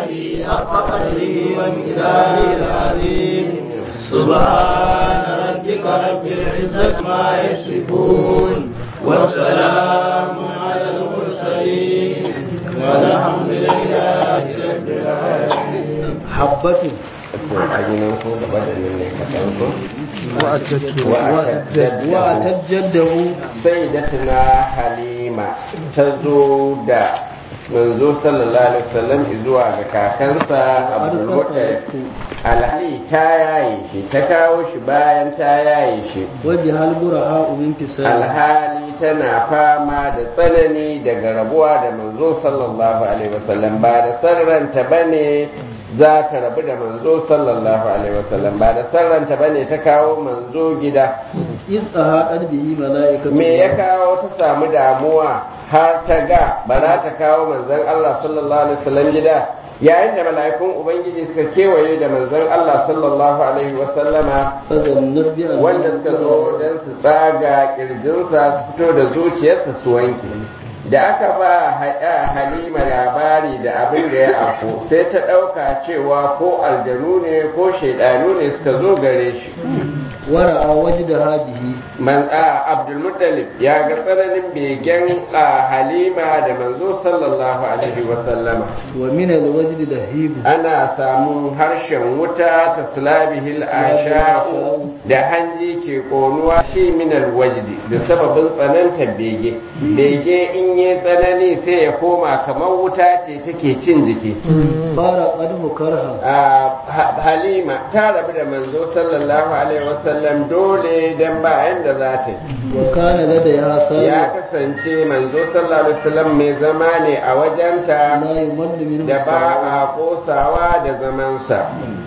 آله حق قدره ومقداره العظيم سبحان ربك رب العزة ما يصفون والسلام على المرسلين والحمد لله رب العالمين حبته ajinan ko gaba da nan ne kaɗan ko وأتجده sai da tuna halima ta zo da manzo sallallahu alaihi wasallam zuwa ga kakansa abdul muttalib alhali ta yaye shi ta kawo shi bayan ta yaye shi وبها البرهاء من كسائه alhali tana fama da tsanani daga rabuwa da manzo sallallahu alaihi wasallam ba da sarranta bane za ta rabu da manzo sallallahu alaihi wasallam ba da sarranta bane ta kawo manzo gida إذ أهاءت به ملائكة me ya kawo ta samu damuwa har ta ga ba za ta kawo manzon Allah sallallahu alaihi wasallam gida yayin da mala'ikun ubangiji suka kewaye da manzon Allah sallallahu alaihi wasallama فظنت بأنه wanda suka zo don su tsaga kirjinsa su fito da zuciyarsa su wanke da aka ba haɗa halima labari da abin da ya afo sai ta ɗauka cewa ko aljanu ne ko shaidanu ne suka zo gare shi ورأى وجدها به man a abdulmuttalib ya ga tsananin begen a halima da manzo sallallahu alaihi wasallama ومن الوجد لهيب ana samun harshen wuta ta slabihil asha'u da hanji ke konuwa shi minal wajdi da sababin tsananta bege bege in yi tsanani sai ya koma kamar wuta ce take cin jiki فارقته كرها a Ha- halima ta rabu da manzo sallallahu alaihi wasallam dole dan bayan da za ta yi وكان لديها ya سائل kasance manzo sallallahu alaihi wasallam mai zama ne a wajenta لا يمل منه da ba سائل. a kosawa da zamansa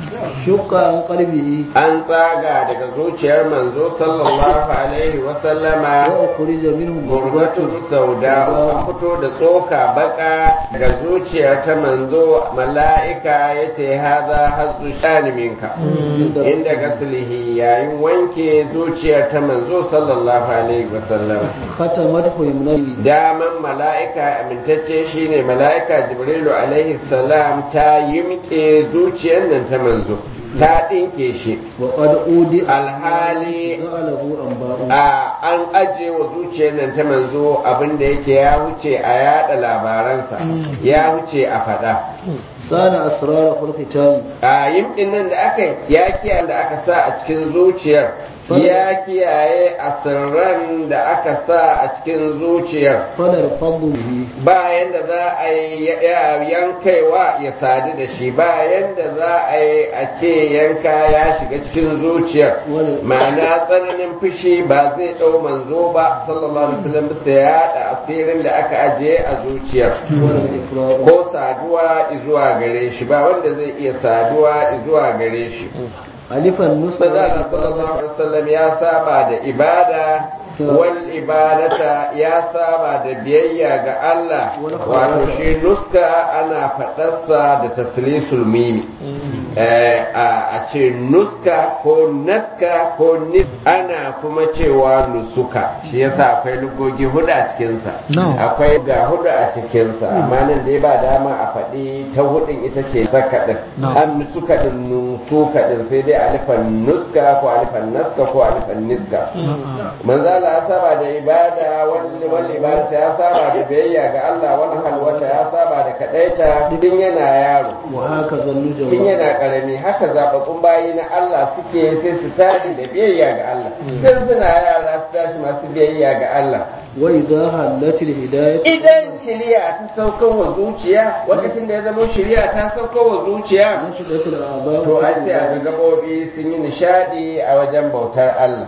شق عن قلبه an tsaga daga zuciyar manzo sallallahu alaihi wasallama وأخرج منه gurbatun sauda an fito da tsoka baka ga zuciyar ta manzo mala'ika ya ce haza hazu shani minka inda gaslihi yayin wanke zuciyar ta manzo sallallahu alaihi wasallam ختمته يمنى daman mala'ika amintacce shine mala'ika jibrilu alaihi salam ta yimke zuciyar nan ta manzo ta ɗinke shi وقد أودي alhali جعله أنباء a an ajiye wa zuciyar nan ta manzo abin da yake ya wuce a yada labaransa ya wuce a faɗa سان أسرار الختام a yimkin nan da aka yi ya kiyaye da aka sa a cikin zuciyar ya kiyaye asirran da aka sa a cikin zuciyar فنرفض به bayan da za a yi ya- yankaiwa ya sadu da shi bayan da za a yi a ce yanka ya shiga cikin zuciyar ma'ana tsananin fushi ba zai ɗau manzo ba sallallahu alaihi wasallam bisa ya haɗa asirin da aka ajiye a zuciyar ولا الإفراط ko saduwa zuwa gare shi ba wanda zai iya saduwa zuwa gare shi ألف النصرة Sadala sallallahu alaihi wasallam ya saba da ibada wal ibadata ya saba da biyayya ga Allah wato shi nuska ana faɗarsa da taslisul mimi Eh, a a ce nuska ko naska ko nis ana kuma cewa nusuka shi yasa akwai lugogi hudu a cikinsa akwai ga hudu a cikinsa amma nan dai ba dama a faɗi ta hudun ita ce saka din an nusuka din nusuka din sai dai alifan nuska ko alifan naska ko alifan niska manzala ya saba da ibada wani wani ibada ya saba da biyayya ga Allah wani halwata ya saba da kadaita tun yana yaro وهكذا tun النجوم yana karami haka zababbun bayi na Allah suke sai su tashi da biyayya ga Allah sai suna yara su tashi masu biyayya ga Allah وإذا هلت الهداية idan shari'a ta saukar wa zuciya lokacin da ya zama shari'a ta saukar wa zuciya نشدت الأعضاء to ai sai a ga gabobi sun yi nishadi a wajen bautar Allah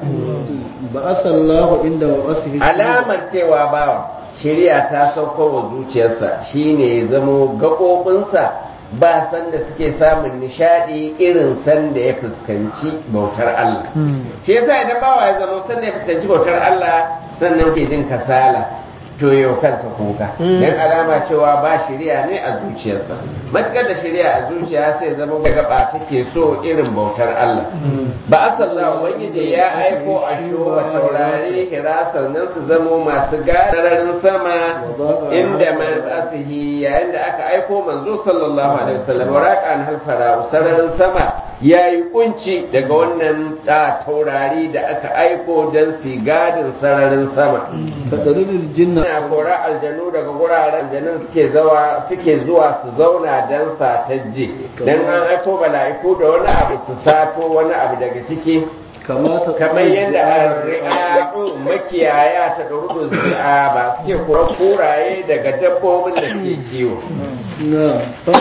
بعث الله عند وقصه alamar cewa bawa shari'a ta saukar wa zuciyarsa shine ya zamo gaɓoɓinsa ba sanda suke samun nishadi irin sanda ya fuskanci bautar Allah shi yasa idan bawa ya zama sanda ya fuskanci bautar Allah sannan ke jin kasala to yau kansa kuka dan alama cewa ba shari'a ne a zuciyarsa matukar da shari'a a zuciya sai zama ga gaba take so irin bautar Allah ba asallahu ubangiji ya aiko a shuwa taurari hira sannan su zamo masu gararin sama inda man asihi yayin da aka aiko manzo sallallahu alaihi wasallam waraqan halfara sararin sama yayi kunci daga wannan taurari da aka aiko dan su gadin sararin sama tadarirul jinna Ina kora aljanu daga guraren aljanun suke zawa suke zuwa su zauna dan satajje dan an aiko mala'iku da wani abu su sato wani abu daga ciki kamata kamar yadda arri'a'u makiyaya ta ɗarudu zi'a ba suke kura kuraye daga dabbobin da suke kiwo na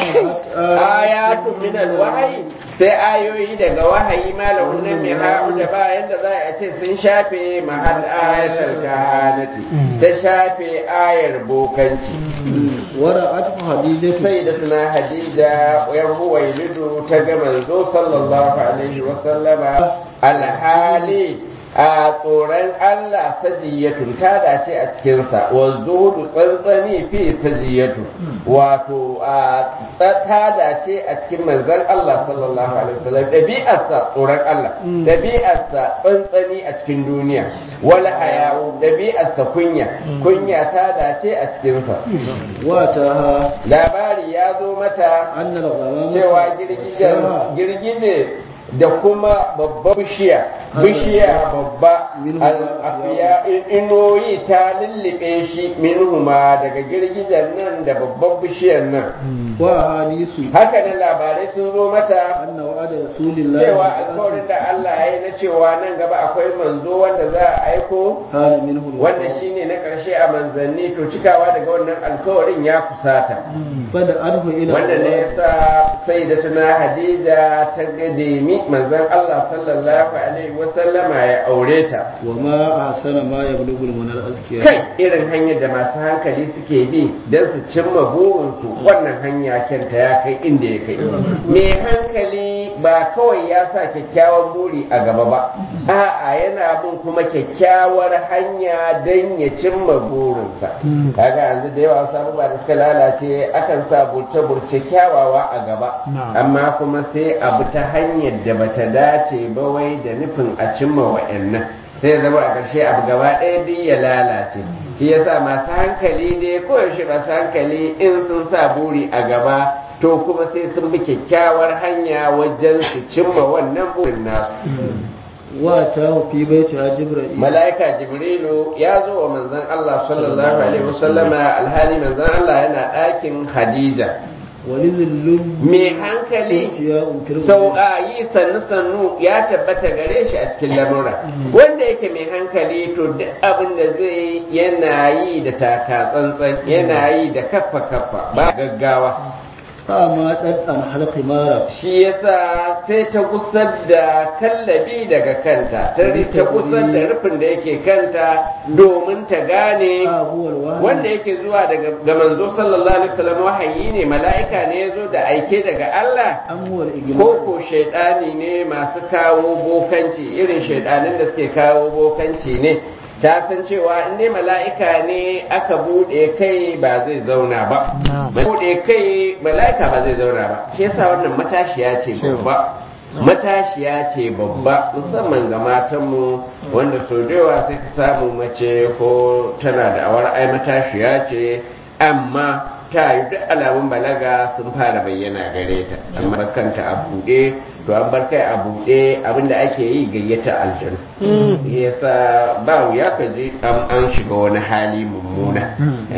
ayatu min alwahyi sai ayoyi daga wahayi malahun nan mai ha'u da ba yadda za a ce sun shafe mahal ayatul kahanati ta shafe ayar bokanci wara atfu hadidatu sai da tuna hadida yan huwailidu ta ga manzo sallallahu alaihi wa sallama alhali a tsoron Allah sajiyatun ta dace a cikinsa wa zuhudu tsantsani fi sajiyatu wato a ta dace a cikin manzon Allah sallallahu alaihi wasallam dabi'arsa tsoron Allah dabi'arsa tsantsani a cikin duniya wal haya'u dabi'arsa kunya kunya ta dace a cikinsa wata labari ya zo mata annal ghamama cewa girgije da kuma babbar bishiya bishiya babba afiya inoyi ta lullube shi minhuma daga girgijen nan da babbar bishiyar nan wa hadisu haka nan labarai sun zo mata anna wa'ada rasulillahi cewa alkawarin da Allah ya yi na cewa nan gaba akwai manzo wanda za a aiko kana minhu wanda shine na ƙarshe a manzanni to cikawa daga wannan alkawarin ya kusata fada arhu ila wanda ne yasa sai da tuna hadida ta gademi manzon Allah sallallahu alaihi wasallama ya aure ta wa ma ahsana ma yablughu al-munar azkiya kai irin hanyar da masu hankali suke bi don su cimma burinsu wannan hanya kyanta ya kai inda ya kai mai hankali ba kawai ya sa kyakkyawan buri a gaba ba a'a yana bin kuma kyakkyawar hanya don ya cimma burinsa kaga yanzu da yawa wasu abubuwa da suka lalace akan sa burce-burce kyawawa a gaba amma kuma sai abu ta hanyar da bata dace ba wai da nufin a cimma wa'annan sai zama a ƙarshe abu gaba ɗaya duk ya lalace shi yasa masu hankali ne koyaushe masu hankali in sun sa buri a gaba to kuma sai sun bi kyakkyawar hanya wajen su cimma wannan burin nasu wa ta fi baiti ha jibril mala'ika jibrilu ya zo wa manzon Allah sallallahu alaihi wasallama alhali manzon Allah yana ɗakin Khadija walizillun mai hankali ya umkir sauƙayi sannu sannu ya tabbata gare shi a cikin lamura wanda yake mai hankali to duk abin da zai yana yi da taka tsantsan yana yi da kaffa kaffa ba gaggawa ma dan an halqi mara shi yasa sai ta gusar da kallabi daga kanta ta ta gusar da rufin da yake kanta domin ta gane wanda yake zuwa daga ga manzo sallallahu alaihi wasallam wahayi ne mala'ika ne yazo da aike daga Allah amwal igma ko ko shaidani ne masu kawo bokanci irin shaidanin da suke kawo bokanci ne ta san cewa in dai mala'ika ne aka bude kai ba zai zauna ba bude kai mala'ika ba zai zauna ba shi yasa wannan matashiya ce babba matashiya ce babba musamman ga matanmu wanda sau da yawa sai ka samu mace ko tana da awar ai matashiya ce amma ta yi duk alamun balaga sun fara bayyana gare ta amma kanta a buɗe to an bar kai a buɗe abinda ake yi gayyata aljanu yasa ba wuya ka je an shiga wani hali mummuna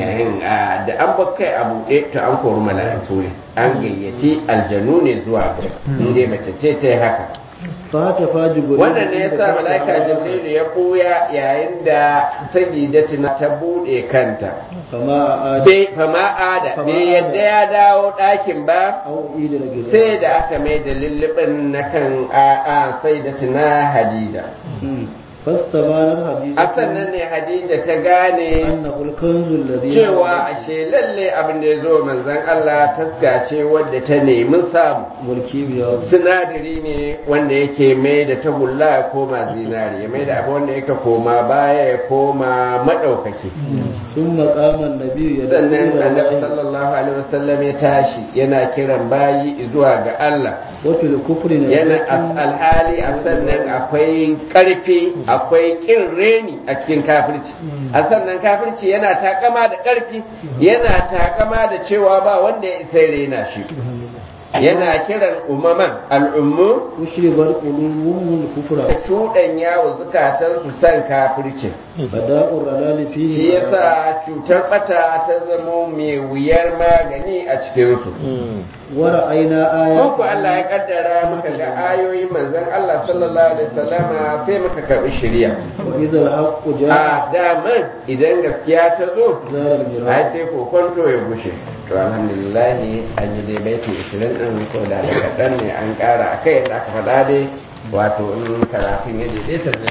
da an bar kai a buɗe to an kori mala'iku ne an gayyaci aljanu ne zuwa ga inda mace ce ta yi haka fata faji gurin wannan ne yasa mala'ika jibrilu ya koya yayin da sayyidatina ta bude kanta fama a bai fama ada bai yadda ya dawo ɗakin ba au ida da gida sai da aka mai da lullubin na kan a a sayyidatina hadida فاستبانت حديثة a sannan ne hadija ta gane أنه الكنز الذي cewa ashe lalle abin da ya zo manzon Allah taska ce wadda ta nemi samu والكيمياء sinadari ne wanda yake mai da tagulla ya koma zinari ya mai da abu wanda yake koma baya ya koma maɗaukaki ثم قام النبي يدعو sannan إلى annabi الله sallallahu alaihi wasallam ya tashi yana kiran bayi zuwa ga Allah وفي الكفر yana نزلة as- alhali a sannan akwai karfi akwai kin reni a cikin kafirci a sannan kafirci yana takama da karfi yana takama da cewa ba wanda ya isa ya rena shi yana kiran umaman al'ummu أشربت قلوبهم الكفر tuɗanya wa zukatansu san kafirci فداء الرلال shi فيه yasa cutar bata ta zamo mai wuyar magani a cikinsu ورأينا Ko آيات Allah ya kaddara muka ga ayoyin manzon Allah sallallahu alaihi wasallama sai muka karbi shari'a. وإذا الحق جاء A daman idan gaskiya ta zo زار ai الميراث sai kokonto ya gushe. To alhamdulillah an yi dai baiti 20 din ko da kaɗan ne an ƙara akai da aka faɗa dai wato in karatun ya daidaita